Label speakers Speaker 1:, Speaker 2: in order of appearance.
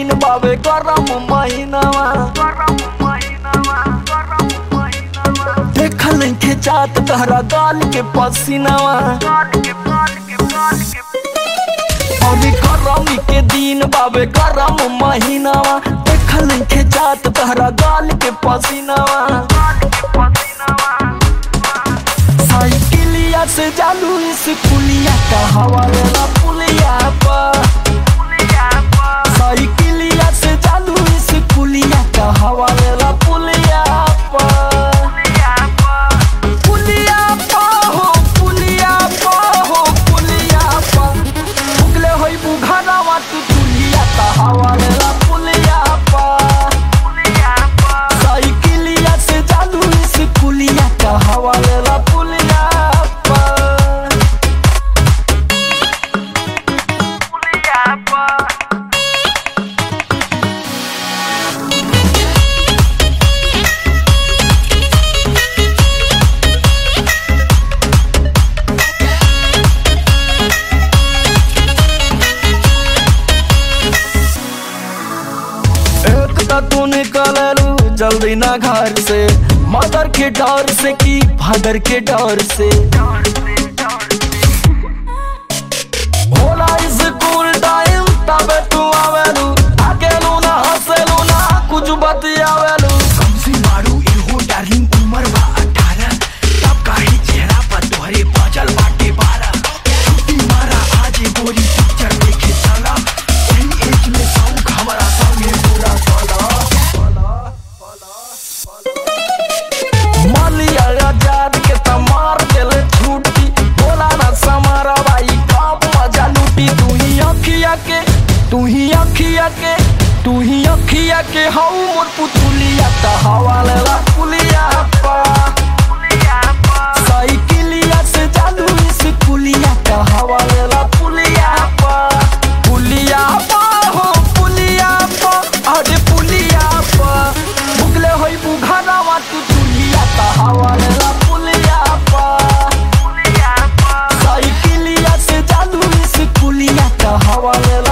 Speaker 1: दिन बाबे गरम महीनावा देखल के चात तहरा गाल के पसीनावा अभी गरमी के दिन बाबे गरम महीनावा देखल के चात तहरा गाल के पसीनावा साइकिलिया से जालू इस पुलिया का हवा लेला पुलिया पर साइकिलिया से जालू इस पुलिया का हवा लेला पुलिया पर पुलिया पर हो पुलिया पर हो पुलिया पर भुगले होई बुघानावा तू पुलिया का हवा लेला पुलिया पर साइकिलिया से जालू इस पुलिया का हवा लेला पुलिया पर एक तो तू निकललू जल्दी ना घर से मदर के डर से की फादर के डर से होला स्कूल टाइम तबे तू आवेलू अकेलू ना हंसेलू ना कुछ बतियावेलू
Speaker 2: कमसी मारू इहो डार्लिंग उमर बा अठारह तब काहे चेहरा पर तोहरे बजल बाटे बारह छुट्टी मारा आज गोरी पिक्चर देखे चला यही एज में शौक हमारा संगे पूरा चला
Speaker 1: मालिया आजाद के तमार दिल छूटी बोला ना समारा भाई कब मजा लूटी तू ही अखिया के तू ही अखिया के तू ही अखिया के हऊ मोर पुतुलिया त हवा लेला पुलिया पा साइकिलिया से जालू इस पुलिया का हवा लेला पुलिया पा पुलिया पा हो पुलिया पा अरे पुलिया पा भुगले होई बुघानावा तू तुलिया का हवा लेला पुलिया पा साइकिलिया से जालू इस पुलिया का हवा लेला